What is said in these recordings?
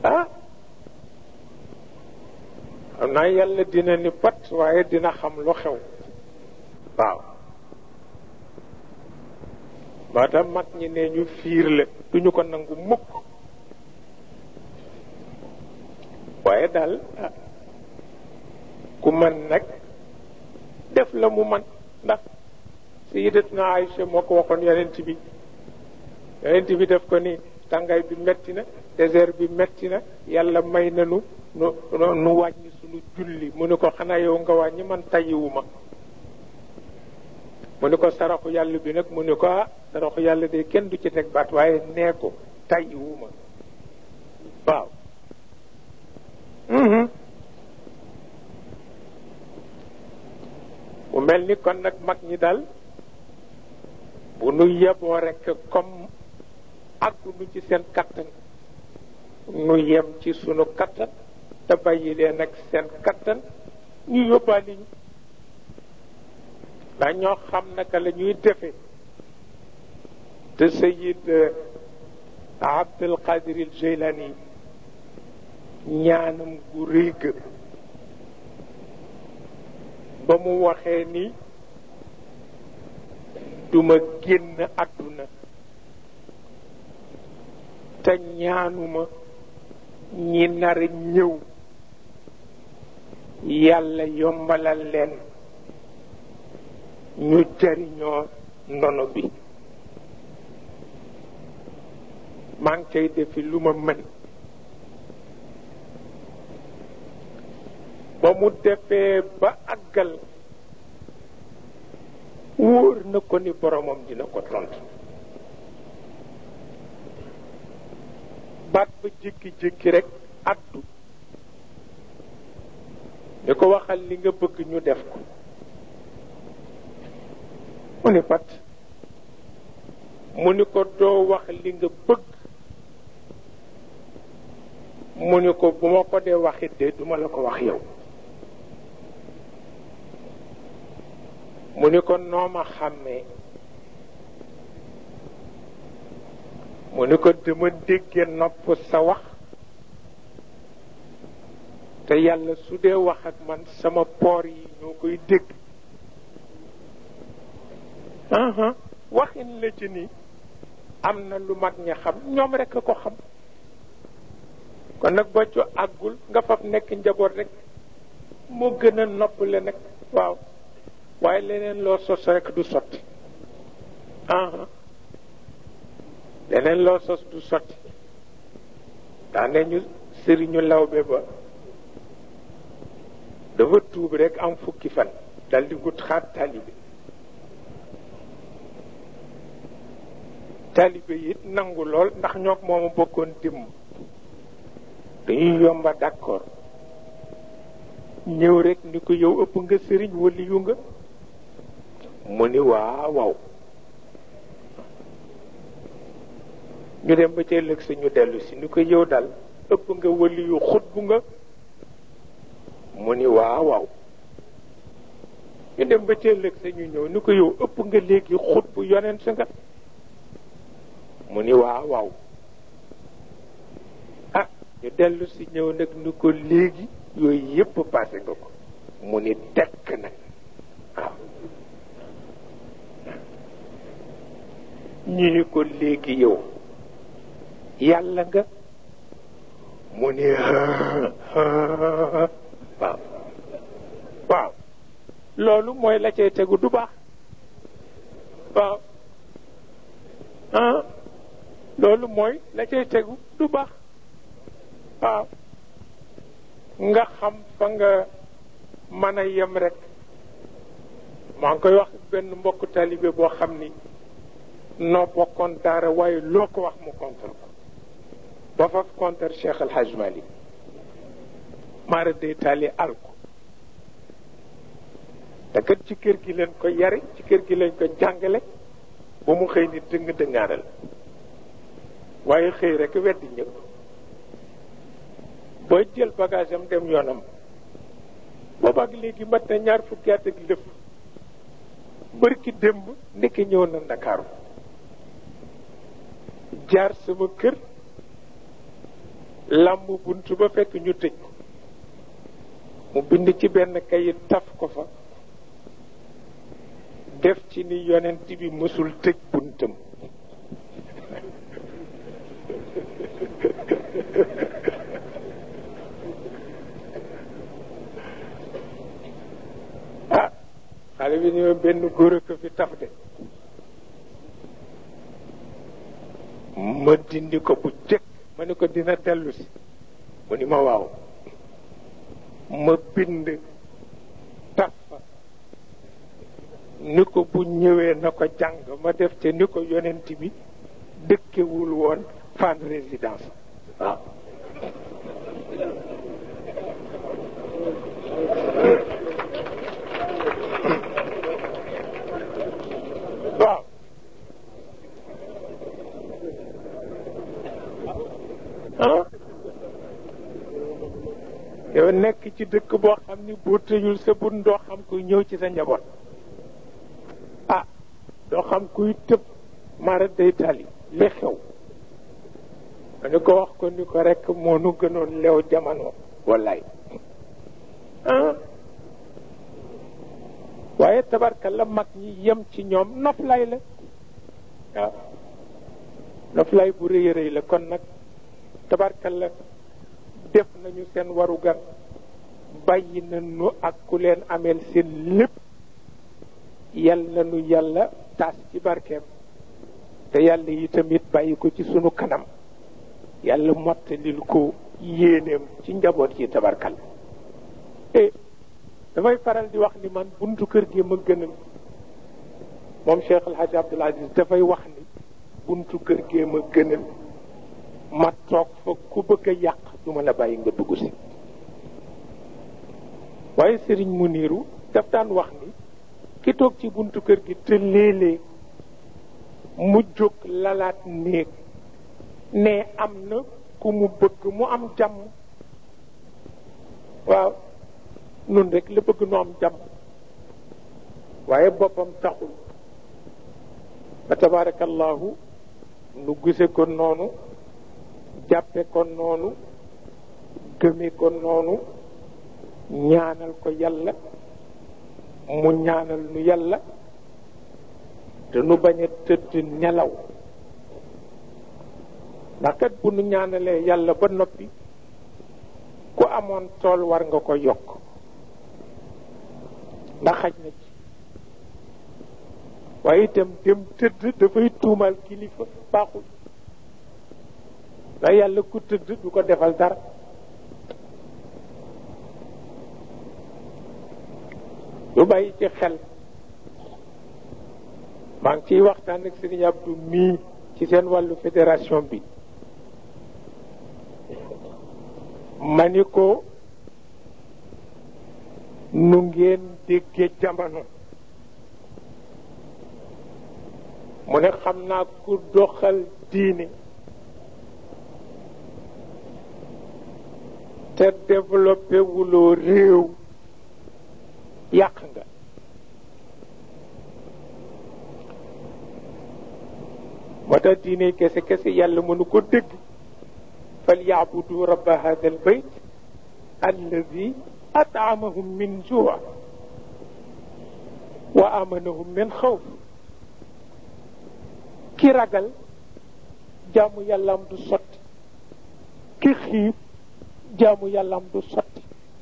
ah xam naa yàlla dina ni pat waaye dina xam lu xew waaw moo tax mag ñi ne ñu fiir la duñu ko nangu mukk waaye daal ku man nag def la mu man ndax sayidatuna Aïcha moo ko waxoon yonent bi yonent bi def ko ni tàngaay bi metti na désert bi metti na yàlla may nanu nu nu wàññi sunu julli mu ni ko xanaa yow nga wàññi man tayiwuma mu ni ko saraxu yàlla bi nag mu ni ko ah saraxu yàlla de kenn du ci teg baat waaye nee ko tayiwuma waaw mu mel ni kon nag mag ñi daal bu nu yeboo rekk comme àggunu ci seen kattan nu yem ci sunu kattan te bàyyi leen ak seen kattan ñu yóbbaale ñu ndax ñoo xam naka la ñuy defe te sayid Abdul Qadir al Jilani ñaanam gu rëy ga ba mu waxee ni duma génn àdduna te ñaanuma ñi nar a ñëw yàlla yombalal leen ñu jariñoo ndono bi maa ngi cay defi lu ma mën ba mu defee ba àggal wóor na ko ni boromam dina ko tontu baat ba jékki-jékki rek addu ni ko waxal li nga bëgg ñu def ko mu ni pat mu ni ko doo wax li nga bëgg mu ni ko bu ma ko dee waxit de duma la ko wax yow mu ni ko nooma xàmmee mu ni ko dama dégge nopp sa wax te yàlla su dee wax ak man sama poor yi ñoo koy dégg waxin la ci ni am na lu mag ña xam ñoom rekk ko xam kon nag ba co àggul nga fab nekk njaboot rek moo gën a noppale nag waaw waaye leneen loo sos rek du sotti leneen loo sos du sotti daane ñu sëriñu lawbe ba dafa tuub rek am fukki fan dal di gut xaat taalibe taalibe it nangu lool ndax ñook moomu bokkoon dimm dañuy yomba d'accord ñëw rek ni ko yow ëpp nga sëriñ wali yu nga mu ni waaw waaw ñu dem ba ca ëllëg sa ñu dellu si ni ko yow daal ëpp nga wali yu xut bu nga mu ni waaw waaw ñu dem ba ca ëllëg sa ñu ñëw ni ko yow ëpp nga léegi xut bu yonent sa nga mu ni waaw waaw ah ñu dellu si ñëw nag ni ko léegi yooyu yépp passé nga ko mu ni tekk nag waaw ñu ni ko léegi yow yàlla nga mu ni waaw waaw loolu mooy la cay tegu du baax waaw ah loolu mooy la cay tegu du baax waaw nga xam fa nga mën a yem rek maa ngi koy wax benn mbokk talibé boo xam ni noo bokkoon daara waaye loo ko wax mu contre ko ba faf contre Cheikh El Hadj Malick maara day taali al ko te kat ci kër gi leen ko yare ci kër gi leen ko jàngale ba mu xëy ni dëng dëngaaral waaye xëy rek weddi ñëpp booy jël bagage am dem yoonam boobaak léegi mat na ñaar fukki at ak lëf bërki démb ndekki ñëw na ndakaaru jaar sama kër làmb bunt ba fekk ñu tëj ko mu bind ci benn kayit taf ko fa def ci ni yonent bi mësul tëj buntam ah xale bi ni ma benn góor a ko fi taf de ma dindi ko bu jëkk ma ni ko dina dellu si mu ni ma waaw ma bind taf fa ni ko bu ñëwee na ko jàng ma def te ni ko yonent bi dëkkewul woon fan résidence waaw waaw ah yow nekk ci dëkk boo xam ni boo tëjul sa bun doo xam kuy ñëw ci sa njaboot ah doo xam kuy tëb mara day tali li xew ma ni ko wax ko ni ko rekk moo nu gënoon leew jamono wallaay ah waaye tabarka la mag ñi yem ci ñoom noflay la waaw noflay bu rëy a rëy la kon nag tabarka la def nañu seen warugar bàyyi nañu ak ku leen ameel seen lépp yal nañu yàlla taas ci barkeem te yàlla yi tamit bàyyi ko ci sunu kanam yàlla mottalil ko yéeneem ci njaboot yi tabarkal e damay faral di wax ni man buntu kër gi ma gënal moom Cheikh El Hadj Abdoul Aziz dafay wax ni buntu kër gi ma gënal ma toog fa ku bëgg a yàq du ma la bàyyi nga dugg si waaye sëriñ mu niiru daf daan wax ni ki toog ci buntu kër gi te léeg-léeg mu jóg lalaat néeg ne am na ku mu bëgg mu am jàmm waaw nun rek la bëgg nu am jàmm waaye boppam taxul fa tabarakallahu nu gise ko noonu jàppe ko noonu gëme ko noonu ñaanal ko yàlla mu ñaanal nu yàlla te nu bañ a tëdd nelaw ndax kat bu nu ñaanalee yàlla ba noppi ku amoon tool war nga ko yokk ndax xaj na ci waaye itam dem tëdd dafay tuumal kilifa baaxul ndax yàlla ku tëdd du ko defal dara lu bàyyi ci xel maa ngi ciy waxtaan ak Serigne Abdou mii ci seen wàllu fédération bi ma ni ko nu ngeen déggee jamono mu ne xam naa ku doxal diine te développé wuloo réew yàq nga moo tax diine kese kese yàlla mënu ko dégg fal yaabudu rabba hada al bayt alladi atamahum min juu wa amanahum min xawf ki ragal jaamu yàllaam du sotti ki xiif jaamu yàllaam du sotti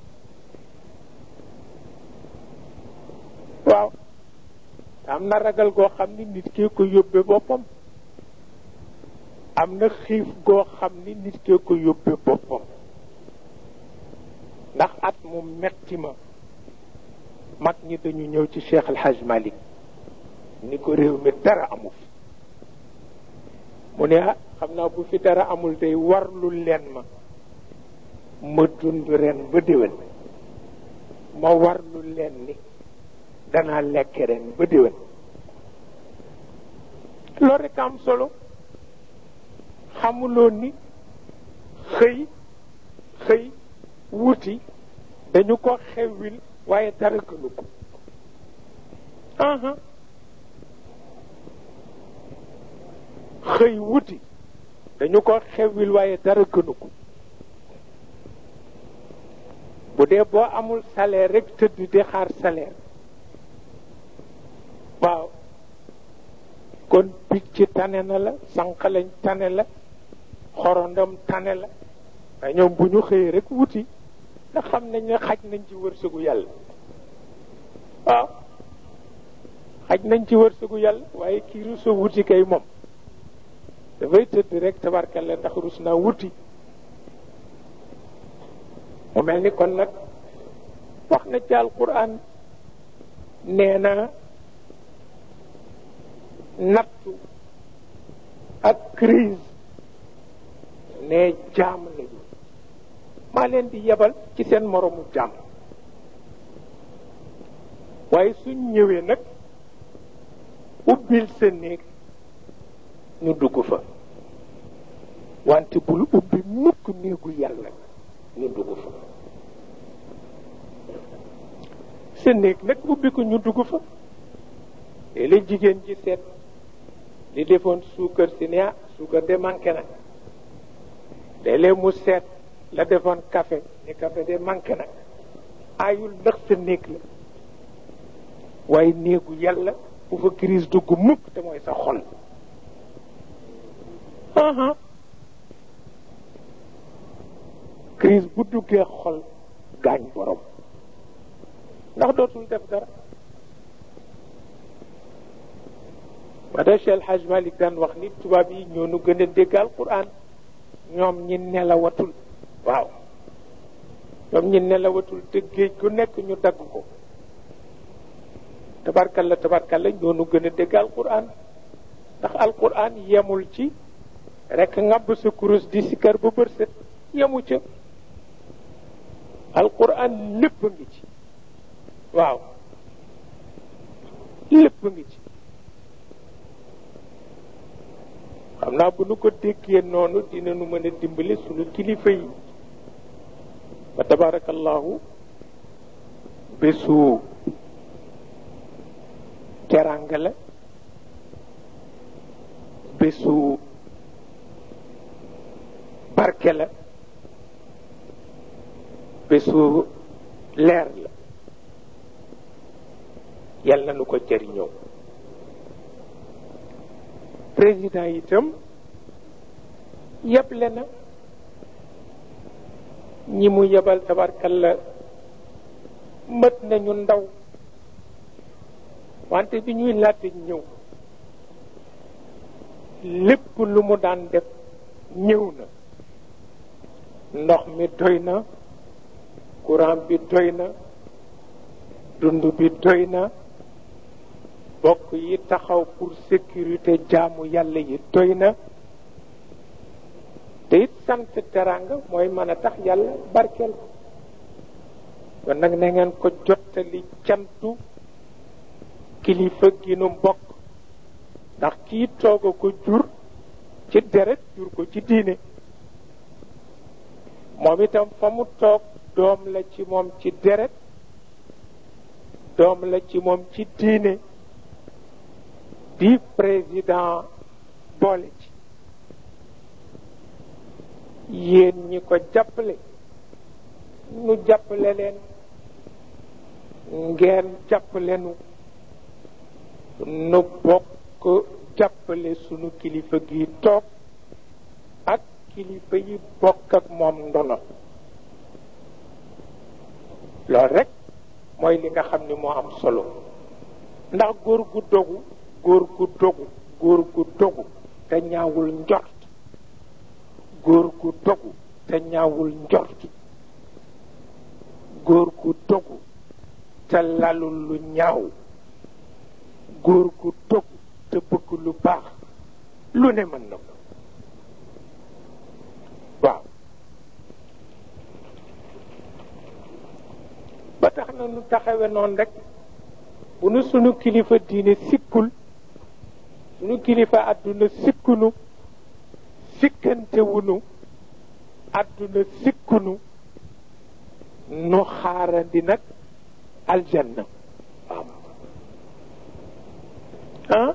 waaw am na ragal goo xam ni nit kee ko yóbbe boppam am na xiif goo xam ni nit kee ko yóbbe boppam ndax at mu metti ma mag ñi dañu ñëw ci Cheikh El Hadj Malick ni ko réew mi dara amu fi mu ne ah xam naa bu fi dara amul day warlu leen ma ma dund ren ba déwén ma warlu leen ni danaa lekk ren ba déwén loolu rek am solo xamuloo ni xëy xëy wuti dañu ko xewwil waaye dara gënu ko aha xëy wuti dañu ko xewwil waaye dara gënu ko dee boo amul salaire rek tëdd di xaar salaire waaw kon picc tane na la sànqalañ tane la xorondam tane la waaye ñoom bu ñu xëyee rek wuti ndax xam nañ ne xaj nañ ci wërsëgu yàlla waaw xaj nañ ci wërsëgu yàlla waaye kii rusa wuti kay moom dafay tëdd rek tabarkalla ndax rus naa wuti mu mel ni kon nag wax na ci alquran nee na nattu ak crise ne jaam lañu maa leen di yebal ci seen moroomu jaam waaye suñ ñëwee nag ubbil sa néeg ñu dugg fa wante bul ubbi mukk néegu yàlla ñu dugg fa sa néeg nag ubbi ko ñu dugg fa léeg-léeg jigéen ji seet li defoon suukar si ne ah suukar de manqué na léeg-léeg mu seet la defoon café ni café de manqué na aayul ndax sa néeg la waaye néegu yàlla bu fa crise dugg mukk te mooy sa xol crise bu duggee xol gaañ borom ndax dootul def dara ma da Cheikh El Hadj Malick daan wax ni tubaab yi ñoo nu gën a dégg alquran ñoom ñi nelawatul waaw ñoom ñi nelawatul te géej gu nekk ñu dagg ko tabarkalla tabarkalla ñoo nu gën a dégg alquran ndax alquran yemul ci rek ngàbb sa kurus di sikar ba bër set yemu ca alquran lépp ngi ci waaw lépp ngi ci xam naa bu nu ko déggee noonu dina nu mën a dimbali sunu kilifa yi fa tabarakallahu bésu teranga la bésu barke la bésu leer la yal na nu ko jëriñoo président itam yeble na ñi mu yebal tabarkalla mët nañu ndaw wante bi ñuy laata ñëw lépp lu mu daan def ñëw na ndox mi doy na courant bi doy na dund bi doy na bokk yi taxaw pour sécurité jaamu yàlla yi doy na te it sant teranga mooy mën a tax yàlla barkeel kon nag na ngeen ko jottali cantu kilifa gi nu mbokk ndax kii toog a ko jur ci deret jur ko ci diine moom itam fa mu toog doom la ci moom ci deret doom la ci moom ci diine di président boole ci yéen ñi ko jàppale nu jàppale leen ngeen jàppale nu nu bokk jàppale sunu kilifa gi toog ak kilifa yi bokk ak moom ndono loolu rek mooy li nga xam ni moo am solo ndax góor gu dogu góor gu dogu góor gu dogu te ñaawul njort góor gu dogu te ñaawul njort góor gu dogu te lalul lu ñaaw góor gu dogu te bëgg lu baax lu ne mën na ko waaw ba tax na nu taxawe noonu rek bu nu sunu kilifa diine sikkul sunu kilifa àdduna sikkunu sikkantewunu àdduna sikkunu nu xaarandi nag aljanna waaw ah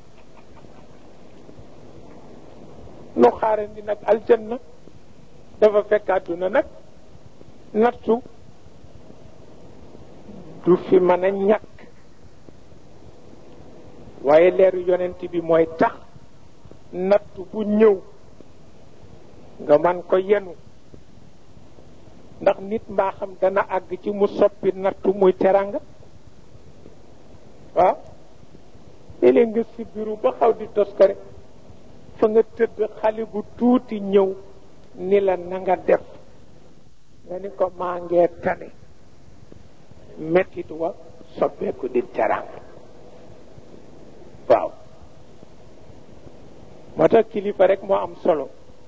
nu xaarandi nag aljanna dafa fekk àdduna nag nattu du fi mën a ñàkk waaye leeru yonent bi mooy tax natt bu ñëw nga man ko yenu ndax nit mbaa xam dana àgg ci mu soppi nattu muy teranga waaw léeg-léeg nga si biru ba xaw di toskare fa nga tëdd xale bu tuuti ñëw ni la na nga def nga ni ko maa ngee tane mettit wa soppeeku di teranga waaw moo tax kilifa rek moo am solo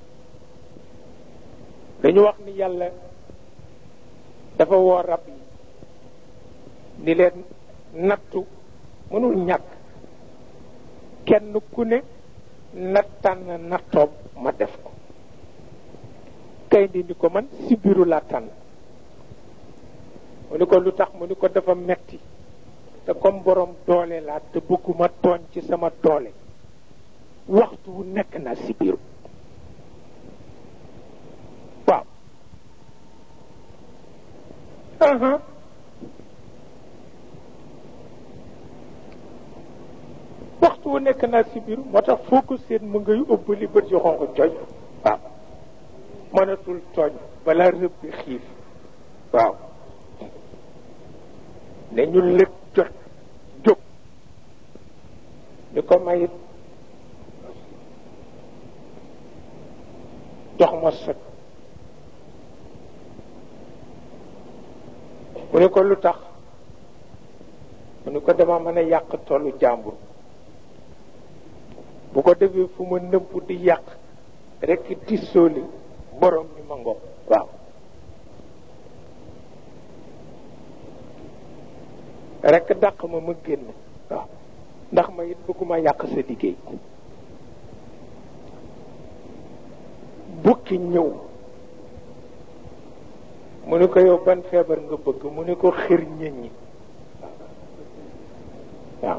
dañu wax ni yàlla dafa woo rab yi ni leen nattu mënul ñàkk kenn ku ne na tànn nattoom ma def ko kay di ni ko man si biiru laa tànn mu ni ko lu tax mu ni ko dafa metti te comme borom doole laa te bëgguma tooñ ci sama doole waxtu wu nekk naa si biiru waaw waxtu wu nekk naa si biiru moo tax foo ko seen mu ngay ëbbali bët yu xonq cooñ waaw mënatul tooñ balaa rëbbi xiif waaw ne ñu lëg jot jóg ni ko mayit jox ma sot mu ni ko lu tax mu ni ko dama mën a yàq tollu jàmbur bu ko defee fu ma nëbb di yàq rekk tissooli borom mi ma ngoog waaw rekk dàq ma ma génn waaw ndax ma it bëgguma yàq sa liggéey bukki ñëw mu ni ko yow ban feebar nga bëgg mu ni ko xir ñit ñi waaw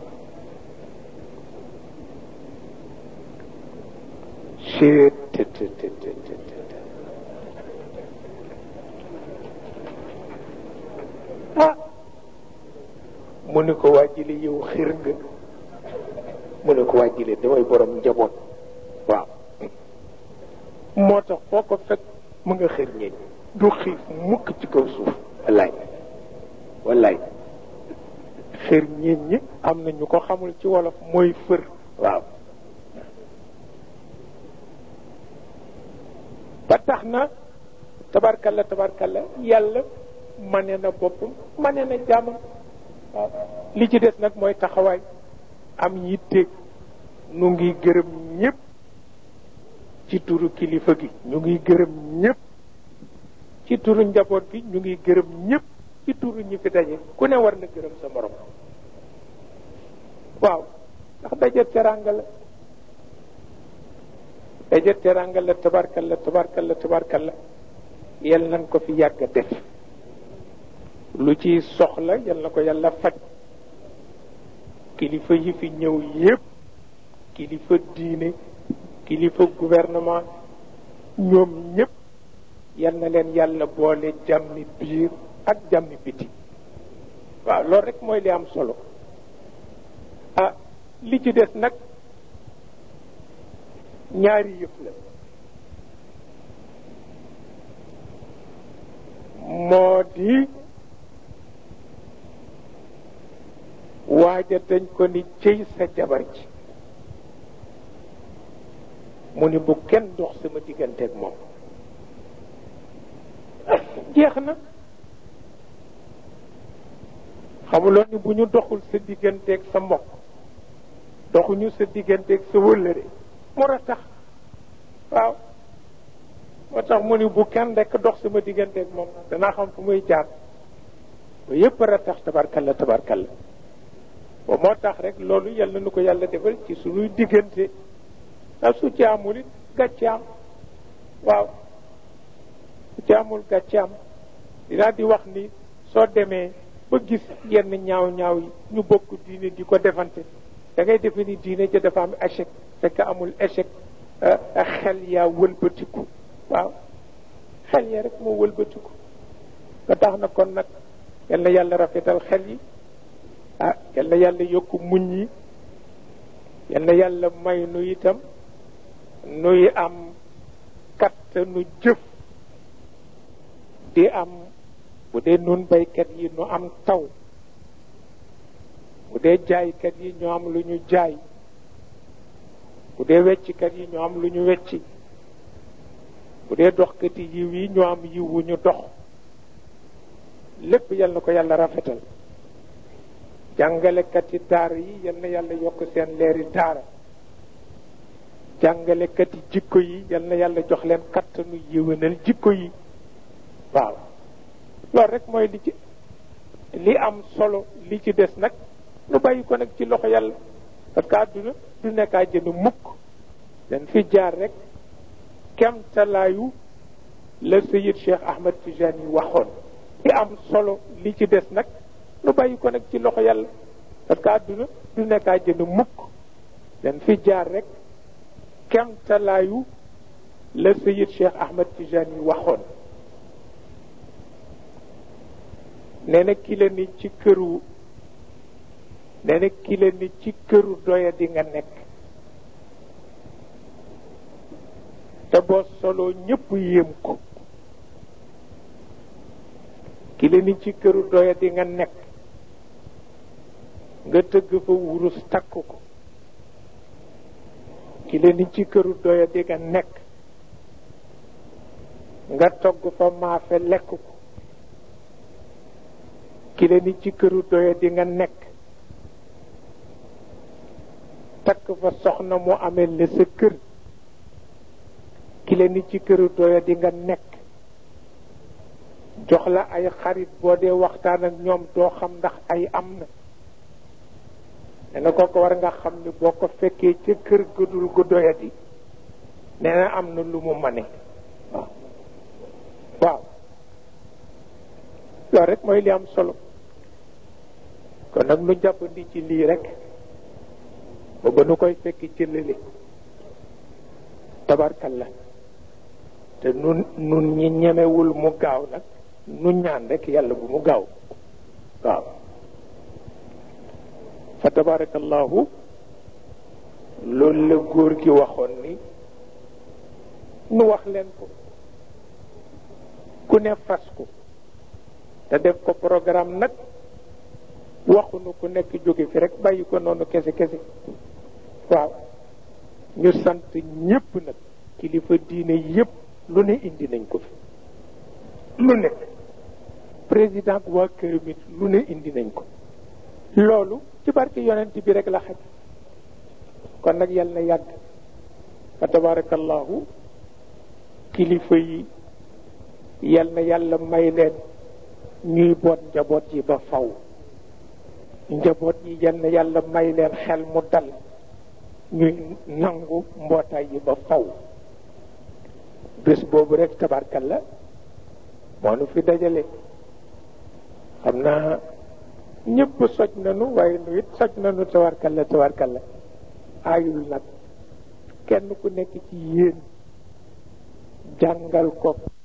ah mu ni ko waa jile yow xir nga mu ni ko waa jile damay borom njaboot waaw moo tax foo ko fekk mu nga xir ñeñ du xiif mukk ci kaw suuf wallaay wallaay xir ñeñ ñi am na ñu ko xamul ci wolof mooy fër waaw ba tax na tabarkalla tabarkalla yàlla mane na boppam mane na jàmmam waaw li ci des nag mooy taxawaay am yitte nu ngi gërëm ñépp ci turu kilifa gi ñu ngi gërëm ñépp ci turu njaboot gi ñu ngi gërëm ñépp ci turu ñi fi daje ku ne war na gërëm sa morom waaw ndax daje teranga la daje teranga la tabarkalla tabarkalla tabarkalla yal nañ ko fi yàgg a def lu ci soxla yal na ko yàlla faj kilifa yi fi ñëw yépp kilifa diine kilifa gouvernement ñoom ñépp yal na leen yàlla boole jàmmi biir ak jàmmi biti waaw loolu rek mooy li am solo ah li ci des nag ñaari yëf la moo di waaja dañ ko ni cëy sa jabar ji mu ni bu kenn dox sama digganteeg moom jeex na xamuloon ni bu ñu doxul sa digganteeg sa mbokk doxuñu sa digganteeg sa wëllëre moo a tax waaw moo tax mu ni bu kenn rekk dox sama digganteeg moom danaa xam fu muy jaar ba yépp a tax tabarkalla tabarkalla ba moo tax rek loolu yàlla nu ko yàlla defal ci suñuy diggante a su ci amul it gàcce am waaw su ci amul gàcce am dinaa di wax ni soo demee ba gis yenn ñaaw ñaaw yi ñu bokk diine di ko defante da ngay defe ni diine ja dafa am échec fekk amul échec xel yaa wëlbatiku waaw xel ya rek moo wëlbatiku nga tax na kon nag yal na yàlla rafetal xel yi ah yal na yàlla yokk muñ yi yal na yàlla may nu itam nuy am kattanu jëf di am bu dee nun baykat yi nu am taw bu dee jaaykat yi ñu am lu ñu jaay bu dee wecckat yi ñu am lu ñu wecci bu dee doxkat yi yiw yi ñu am yiw wu ñu dox lépp yal na ko yàlla rafetal jàngalekat yi daara yi yal na yàlla yokk seen leeri daara jàngalekat yi jikko yi yal na yàlla jox leen kattanu yéwénal jikko yi waaw loolu rek mooy li ci li am solo li ci des nag nu bàyyi ko nag ci loxo yàlla parce que àdduna du nekkaa jënd mukk dañ fi jaar rek kemtalaayu la Seyid Cheikh Ahmad Tijani yi waxoon li am solo li ci des nag nu bàyyi ko nag ci loxo yàlla parce que àdduna du nekkaa jënd mukk dañ fi jaar rek kemtalaayu la Seyid Cheikh Ahmad Tijani yi waxoon nee na ki la ni ci këru nee na ki la ni ci këru doya di nga nekk te boo soloo ñëpp yéem ko ki la ni ci këru doya di nga nekk nga tëgg fa wurus takk ko ki la ni ci këru doya di nga nekk nga togg fa maafe lekk ko ki la ni ci këru doya di nga nekk takk fa soxna mu amee la sa kër ki la ni ci këru doya di nga nekk jox la ay xarit boo dee waxtaan ak ñoom doo xam ndax ay am na nee na kooku war nga xam ni boo ko fekkee ca kër gëdul gu doya di nee na am na lu mu mane waaw waaw loolu rek mooy li am solo kon nag nu jàppandi ci lii rek ba ba nu koy fekk ci lële tabarkalla te nun nun ñi ñemewul mu gaaw nag nu ñaan rek yàlla bu mu gaaw waaw fa tabarakallahu loolu la góor gi waxoon ni nu wax leen ko ku ne fas ko te def ko programme nag waxunu ku nekk jóge fi rek bàyyi ko noonu kese kese waaw ñu sant ñépp nag kilifa diine yépp lu ne indi nañ ko fi lu ne président waa këram it lu ne indi nañ ko loolu ci barke yonent bi rek la xaj kon nag yal na yàgg fa tabarakallahu kilifa yi yal na yàlla may leen ñuy boot njaboot yi ba faw njaboot yi yal na yàlla may leen xel mu dal ñuy nangu mbootaay yi ba faw bés boobu rek tabarkalla moo nu fi dajale xam naa ñëpp soj nanu waaye nu it soj nanu tabarkalla tabarkalla aayul nag kenn ku nekk ci yéen jàngal ko